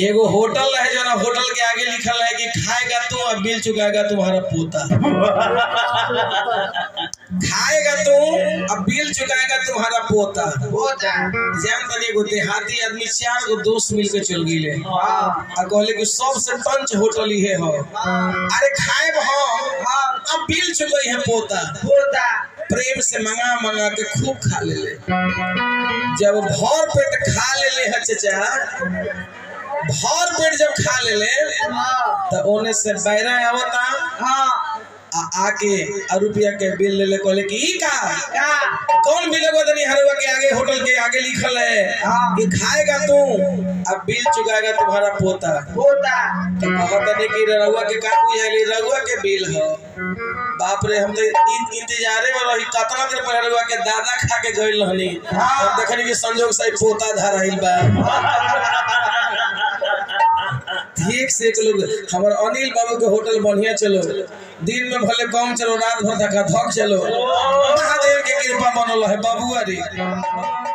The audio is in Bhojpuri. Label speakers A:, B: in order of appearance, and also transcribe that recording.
A: एगो होटल है जो ना होटल के आगे लिखल है कि खाएगा तू और बिल चुकाएगा तुम्हारा पोता खाएगा तू और बिल चुकाएगा तुम्हारा पोता
B: होता
A: जान तनी एगो देहाती आदमी चार गो दोस्त मिल के चल गईले
B: हाँ
A: आ कहले कि सबसे टंच होटल ही है हो अरे खाए हम
B: हाँ
A: अब बिल चुकई है पोता
B: होता
A: प्रेम से मंगा मंगा के खूब खा ले ले जब भर पेट खा ले ले है चचा भर पेट जब खा ले ले
B: हाँ
A: तो ओने से बैरा आवता
B: हाँ
A: आ आके आ रुपया के बिल ले ले कहले कि ई का
B: का
A: कौन बिल लगवा दनी हरवा के आगे होटल के आगे लिखल है
B: हाँ।
A: कि खाएगा तू अब बिल चुकाएगा तुम्हारा पोता
B: होता
A: तो कहता नहीं कि रहुआ के का बुझाइली रहुआ के बिल हो बाप रे हम तो इन- इंतजारे में रही कतना देर पहले रहुआ के दादा खा के गइल रहनी
B: हाँ।
A: और देखनी कि संजोग से पोता धराइल बा ठीक से एक लोग हमार अनिल बाबू के होटल बढ़िया चलो दिन में भले कम चलो रात भर धक्का धक चलो महादेव के कृपा बनल है बाबुआ रे